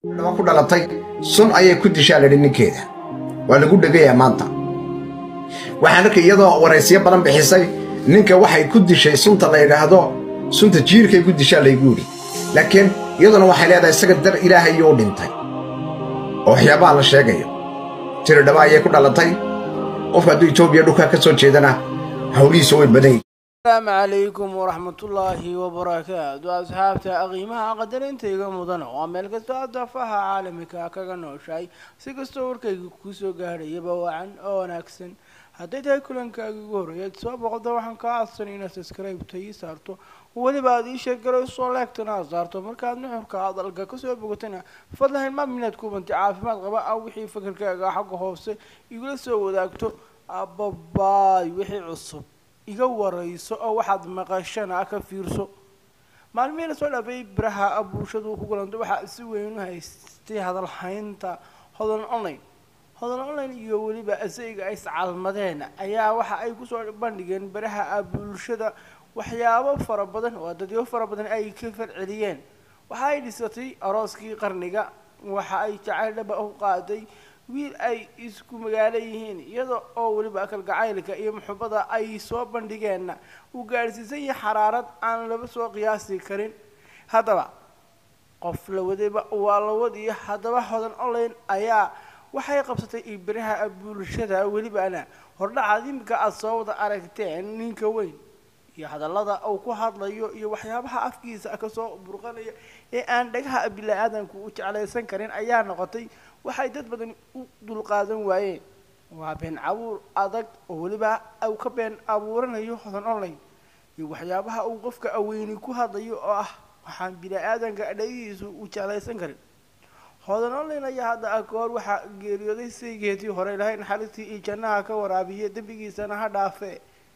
dhaba ku dhalatay sun ayay ku dishaa ladhi ninkeeda waa lagu dhegayaa maanta waxaan arkay iyadoo waraysyo badan bixisay ninka waxay ku dishay sunta la yidhaahdo sunta jiirkay ku dishaa laygu yidhi laakiin iyaduna waxay leedahay isaga dar ilaahayou dhintay oo waxyaabaha la sheegayo tiri dhaba ayay ku dhalatay qofka hadduu etoobiya dhulkaa ka soo jeedana hawlihiisa way badan yihin asalaamu calaykum waraxmatullaahi wabarakaatu asxaabta qiimaha qadarintayga mudan waa meel kastoo adaafaha caalamika kaga nooshahay si kastoo warkayga kusoo gaadhayaba wacan oo wanaagsan hadday tahay kulankaaga ugu horreeyaad soo boqda waxaan kaa codsanay inaad subscribe-ta ii saarto weliba aad ii sheegarayso leegtana aad saarto markaad nuxurka hadalka kasoo bogatana fadlan hilmaam inaad kubanti caafimaad qaba ah wixii fikirkaaga xagga hoose igula soo wadaagto ababaay wixii cusub iga warayso oo waxaad maqashana ka fiirso maalmihii lasoo dhaafay baraha bulshadu ku kulantay waxaa si weyn u haystay hadalhaynta hodan online hodan online iyo weliba asayga ay iscalmadeen ayaa waxa ay kusoo bandhigeen baraha bulshada waxyaabo fara badan oo dadyo fara badan ay ka farceliyeen waxa ay dhisatay arooskii qarniga waxa ay jacayl dhaba u qaaday wiil ay isku magaalo yihiin iyada oo weliba kalgacaylka iyo muxubada ay soo bandhigeenna uu gaadhsiisan yahay xaraarad aan laba soo qiyaasi karin haddaba qof la wadayba waa la wadiyo haddaba hodan online ayaa waxay qabsatay ibiraha bulshada welibana hordhacaad imika aada soo wada aragteen ninka weyn iyo hadallada uu ku hadlayo iyo waxyaabaha afkiisa kasoo burqanaya ee aan dhagaha bila-aadanku u jeclaysan karin ayaa noqotay waxay dad badan u dulqaadan waayeen waa been cabuur adag oo weliba uu ka been abuuranayo hodan online iyo waxyaabaha uu qofka aweyni ku hadlayo oo ah waxaan bila-aadanka dhagihiisu u jeclaysan karin hodan online ayaa hadda ka hor waxaa geeriyooday saygeetii hore ilahay naxariistii iyo jannaha ka waraabiya dembigiisana ha dhaafe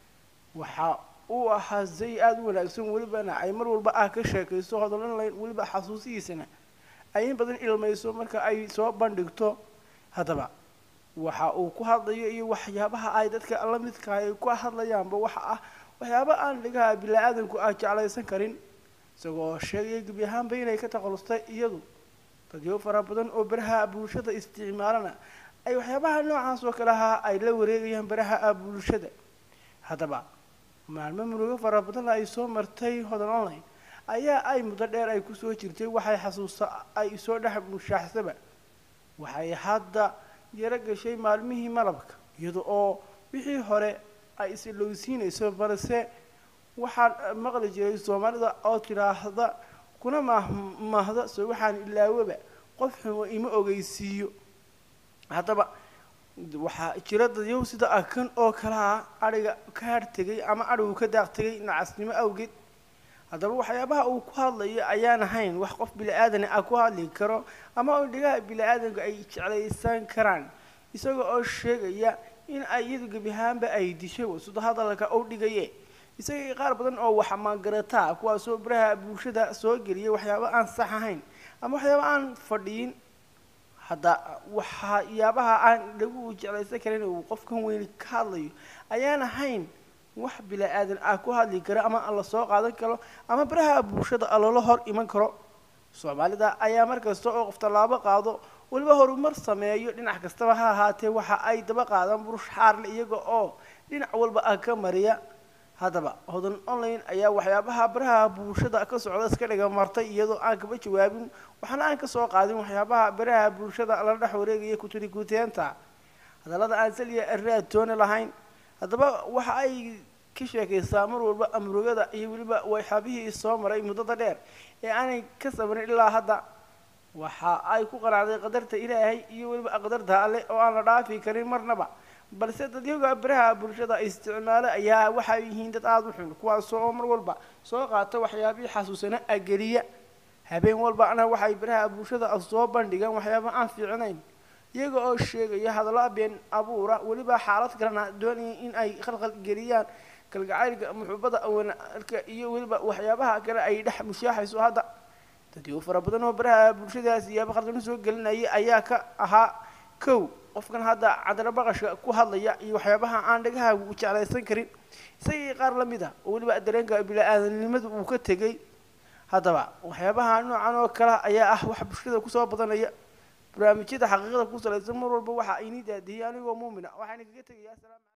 waxa uu ahaa say aada u wanaagsan welibana ay mar walba ah ka sheekayso hodan online weliba xasuusihiisana ay in badan ilmayso marka ay soo bandhigto haddaba waxa uu ku hadlayo iyo waxyaabaha ay dadka la midka ay ku hadlayaanba waxa ah waxyaaba aan dhigaha bila-aadanku ah jeclaysan karin isagoo sheegaya gebi ahaanba inay ka taqalustay iyadu dadyo fara badan oo baraha bulshada isticmaalana ay waxyaabaha noocaas oo kale ahaa ay la wareegayaan baraha bulshada haddaba maalmo murugo fara badan ay soo martay hodan online ayaa ay muddo dheer ay kusoo jirtay waxay xasuusta ay soo dhex mushaaxsaba waxay hadda yaro gashay maalmihii malabka iyada oo wixii hore ay isilowsiinayso balse waxaan maqli jiray soomaalida oo tidhaahda kuna mahmahda so waxaan ilaawaba qof xumo ima ogeysiiyo haddaba waxaa jira dadyow sida akan oo kalaa adhiga ka hartegay ama adhigu ka daaq tegay nacasnimo awgeed haddaba waxyaabaha uu ku hadlayo ayaan ahayn wax qof bila-aadana ah ku hadli karo ama oo dhigaha bila-aadanku ay jeclaysan karaan isaga oo sheegaya in ay iyadu gebi ahaanba ay dishay wasudo hadalka u dhigaye isaga qaar badan oo wax magarataa kuwaasoo baraha bulshada soo geliyay waxyaaba aan sax ahayn ama waxyaaba aan fadhiyin hadda waxyaabaha aan dhagu jeclaysan karin uu qofkan weyni ka hadlayo ayaan ahayn wax bila-aadan ah ku hadli karo ama lasoo qaadan karo ama baraha bulshada loola hor iman karo soomaalida ayaa mar kasta oo qof tallaabo qaado weliba horumar sameeyo dhinac kastaba ha ahaatee waxa ay daba qaadaan burush xaarle iyaga oo dhinac walba ah ka mariya haddaba hodan online ayaa waxyaabaha baraha bulshada ka socda iska dhiga martay iyadoo aan kaba jawaabin waxaana aan kasoo qaadin waxyaabaha baraha bulshada la dhex wareegaya kuturi kuteenta hadallada aan saliya raatoona lahayn haddaba waxa ay ka sheekaysaa mar walba amrugada iyo weliba waxyaabihii soo maray muddada dheer ee aanay ka sabrin ilaa hadda waxa ay ku qanacday qadarta ilaahay iyo weliba qadarta alle oo aan la dhaafi karin marnaba balse dadyaga baraha bulshada isticmaalo ayaa waxay yihiin dad aada u xun kuwaasoo oo mar walba soo qaata waxyaabihii xasuusana ageliya habeen walbana waxay baraha bulshada soo bandhigaan waxyaaba aan fiicnayn iyaga oo sheegaya hadallo been abuura weliba xaalad kalena doonaya in ay khalkhal geliyaan kalgacaylka muxubada wanaalka iyo weliba waxyaabaha kale ay dhex mushaaxayso hadda dadyo fara badan oo baraha bulshadaas iyaaba khaldano soo gelinaya ayaa ka ahaa kow qofkan hadda cadalo baqashka ku hadlaya iyo waxyaabaha aan dhagaha u jeclaysan karin isagii qaar la mid ah oo weliba dareenka bila-aadanimadu uu ka tegay haddaba waxyaabaha noocan oo kale ayaa ah wax bulshada kusoo badanaya barnaamijyada xaqiiqada ku salaysan mar walba waxa ini daadiyay anigoo muumina waxaan kaga tegayaa